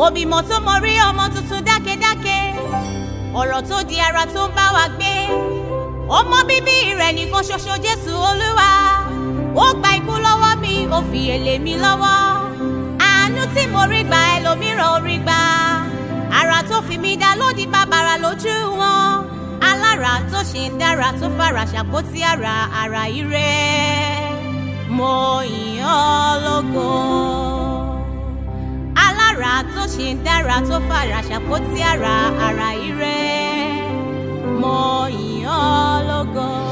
òbímọ tó mọ rí ọmọ tuntun dákẹ́dákẹ́ ọ̀rọ̀ tó di ara tó ń bá wa gbé ọmọ bíbí rẹ̀ nìkan ṣoṣo jésù olúwa ó gba ikú lọ́wọ́ mi ó fi èlé mi lọ́wọ́ àánú tí mo rí gbà ẹlòmíràn ò rí gbà ara tó fi mí dá lódì bàbàrà lójú wọn alára tó ṣe ń dára tó fara ṣàpótí ara ara ire mo yìn ọ́ lógo alára tó ṣe ń dára tó fara ṣàpótí ara ara ire mo yìn ọ́ lógo.